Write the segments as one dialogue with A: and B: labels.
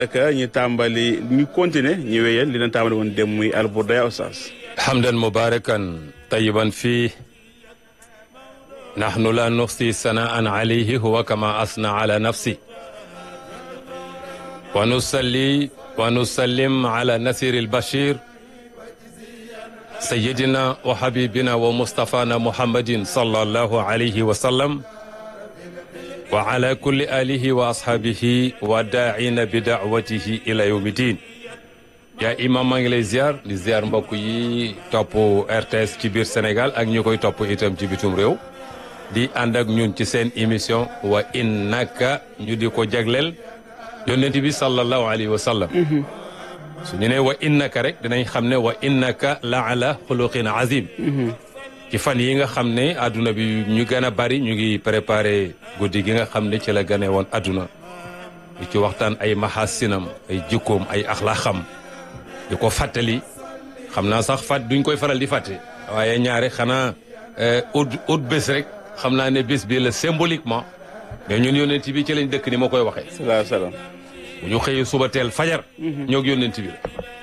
A: ka ñu tàmbali ñu continuer ñu wéyal li leen tàmbali woon dem muy alburda ya oustaz
B: حمدا مباركا طيبا فيه نحن لا نحصي ثناء عليه هو كما أثنى على نفسه ونصلي ونسلم على نسير البشير سيدنا وحبيبنا ومصطفانا محمد صلى الله عليه وسلم وعلى كل آله وأصحابه وداعين بدعوته إلى يوم الدين yaa imam maa ngi lay ziar di ziar mbokk yi topp RTS ci biir Sénégal ak ñu koy topp itam ci bitum réew di ànd ak ñun ci seen émission wa innaka ñu di ko jagleel yonent bi sallallahu alayhi wa sallam su ñu ne wa innaka rek dinañ xam ne wa innaka la ala xuluqin azim ci fan yi nga xam ne adduna bi ñu gën a bari ñu ngi préparé guddi gi nga xam ne ci la gane woon adduna di ci waxtaan ay mahasinam ay jikkoom ay axlaaxam di ko fàttali xam naa sax fàtt duñ koy faral di fàtte waaye ñaare xanaa ut ut bés rek xam naa ne bés bi la symboliquement mais ñun yónneent bi ci lañ dëkk ni ma koy waxee
A: salaa salaam
B: bu ñu xëyee suba teel fajar ñoog yónneent bi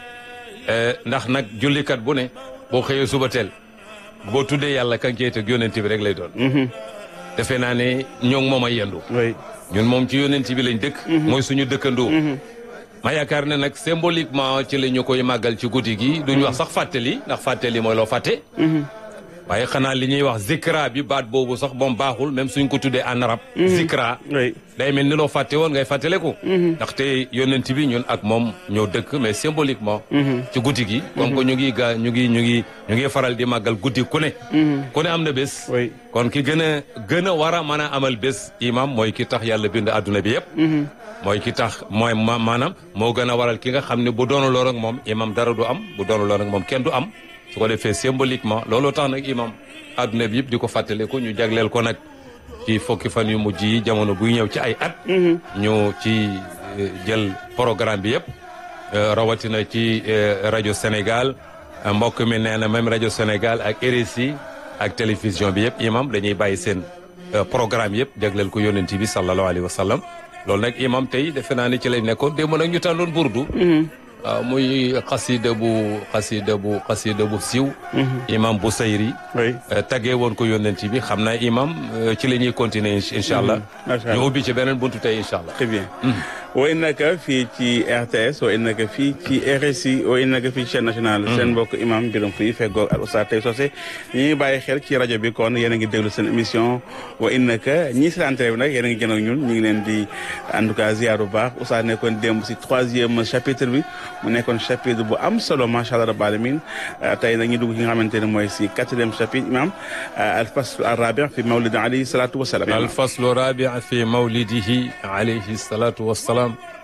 B: la ndax nag jullikat bu ne boo xëyee suba teel boo tuddee yàlla kan cey teg yónneent bi rek lay doon defe naa ne ñoo ngi moom a yendu
A: oui
B: ñun moom ci yónneent bi lañ dëkk mooy suñu dëkkandoo ma yaakaar ne nag symboliquement ci la ñu koy màggal ci guddi gi duñ wax sax fàttali ndax fàttali mooy loo fàtte waaye xanaa li ñuy wax zikra bi baat boobu sax moom baaxul même suñ ko tuddee en arabe zikra
A: oui
B: day mel ni loo fàtte woon ngay fàttaleku ndaxte yónnent bi ñun ak moom ñoo dëkk mais symboliquement ci guddi gi comme que ñu ngi gaa ñu ngi ñu ngi ñu ngi faral di màggal guddi ku ne ku ne am na bés
A: oui
B: kon ki gën a gën a war a mën a amal bés imam mooy ki tax yàlla bind adduna bi yëpp mooy ki tax mooy ma maanaam moo gën a waral ki nga xam ne bu doonu loon ak moom imam dara du am bu doonu loon ak moom kenn du am su ko defee symboliquement looloo tax nag imam adduna bi yëpp di ko fàttaliku ñu jagleel ko nag ci fukki fan yu mujj yi jamono buy ñëw ci ay at ñu ci eh, jël programme bi yëpp eh, rawatina ci eh, rajo Sénégal eh, mbokk mi nee na même rajo Sénégal ak RSI ak télévision bi yëpp imam dañuy bàyyi seen eh, programme yëpp jagleel ko yónnent bi sallallahu alayhi wa sallam loolu nag imam tey defe naa ni ci lay nekkoon démb nag ñu tàndoon burdu waaw muy xasida bu xasida bu xasida bu siiw imam bu sayri
A: oui
B: taggee woon ko yónnent bi xam naa imam eh, ci la ñuy continuer incha allah
A: macha allah
B: ñu ubbi ci beneen buntu tey incha allah
A: très bien wa innaka fii ci RTS wa innaka fii ci RSI wa innaka fii ci chaîne nationale seen mbokk imam Birame Pouy feggoog ak Oustaz Tay Socé ñu ngi bàyyi xel ci rajo bi kon yéen a ngi déglu seen émission wa innaka ñii si entrée bi nag yéen a ngi jën ak ñun ñu ngi leen di en tout cas ziar bu baax Oustaz nekkoon démb si troisième chapitre bi mu nekkoon chapitre bu am solo macha allah rabbil alamin tey nag ñu dugg ci nga xamante ne mooy si quatrième chapitre imam al fasl al rabi fi mawlid alayhi salatu wasalaam
B: alfaslu rabi fi mawlidihi alayhi salatu wassalaam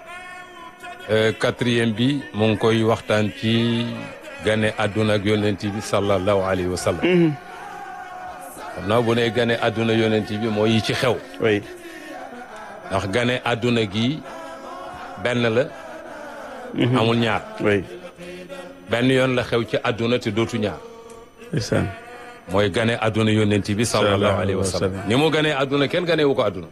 B: quatrième bi mu ngi koy waxtaan ci gane àdduna ak yónnent bi sallallahu alayhi wa sallam xam naa bu ne gane àdduna yónnent bi moo yi ci xew
A: oui
B: ndax gane àdduna gi benn la amul ñaar
A: oui
B: benn yoon la xew ci àdduna te dootu ñaar
A: ndeysaan
B: mooy gane àdduna yónnent bi sallallahu alayhi wa sallam ni mu ganee àdduna kenn ganee wu ko àdduna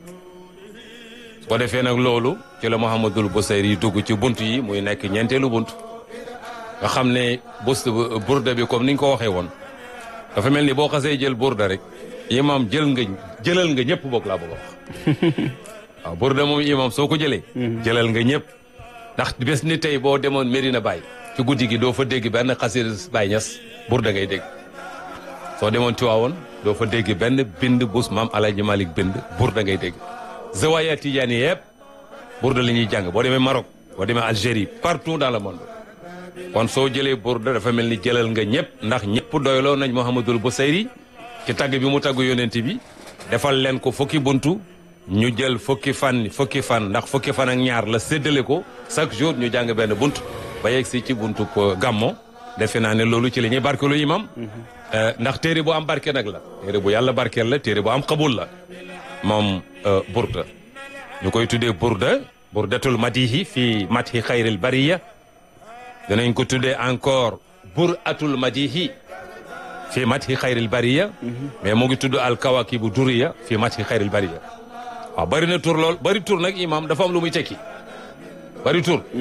B: su ko defee nag loolu ci la Muhammadul Busayri yi dugg ci bunt yi muy nekk ñeenteelu bunt nga xam ne bus burda bi comme ni nga ko waxee woon dafa mel ni boo xasee jël burda rek imam jël nga jëlal nga ñëpp boog laa bëgg a wax waaw burda moom imam soo ko jëlee jëlal nga ñëpp ndax bés ni tey boo demoon Medina Baye ci guddi gi doo fa dégg benn xasida Baye Ñas burda ngay dégg soo demoon Tiwaawoon doo fa dégg benn bind bus maam Alaaji Malik bind burda ngay dégg zawaya tijaani yëpp burda la ñuy jàng boo demee Maroc boo demee Algérie partout dans le monde kon soo jëlee burda dafa mel ni jëlal nga ñëpp ndax ñëpp doyloo nañ Muhammadul Busayri ci tagg bi mu tagg yonent bi defal leen ko fukki buntu ñu jël fukki fan fukki fan ndax fukki fan ak ñaar la séddale ko chaque jour ñu jàng benn bunt ba yegg si ci buntu ko gàmmo defe naa ne loolu ci la ñuy barkeelu imam ndax téere bu am barke nag la téere bu yàlla barkeel la téere bu am xabul la moom burda ñu koy tuddee burda burdatul madihi fii mathi xayril bariya danañ ko tuddee encore buratul madihi fii mathi xayril bariya mais mu ngi tudd al kawakibu duriya fii mathi xayril bariya waaw bari na tur lool bari tur nag imam dafa am lu muy tekki bari tur